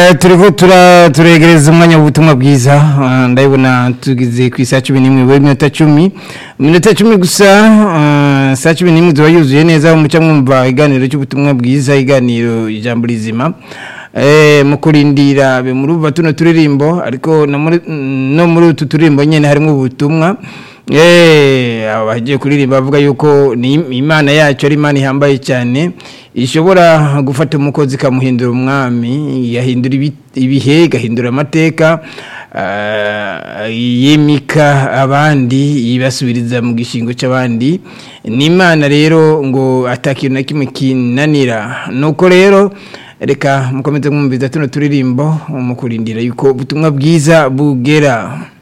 turiko tura turegereza umwanya w'ubutumwa bwiza Ah, ndabona tugize ku isaha cumi n'imwe buri minota cumi minota cumi gusa ah, saa cumi n'imwe ziba yuzuye neza muca mwumva iganiro cy'ubutumwa bwiza iganiro ijambo rizima Eh, mu kurindira be murumva tuno turirimbo ariko no muri no muri utu turirimbo nyene harimo ubutumwa Eh, abagiye kuririmba bavuga yuko ni imana yacu ari imana ihambaye cyane ishobora gufata umukozi ikamuhindura umwami yahindura ibi- ibihe igahindura amateka ah, yimika abandi ibasubiriza mu gishingo cy'abandi ni imana rero ngo atakintu na kimwe kinanira nuko rero reka mukomeze mwumviza tuno turirimbo mu kurindira yuko ubutumwa bwiza bugera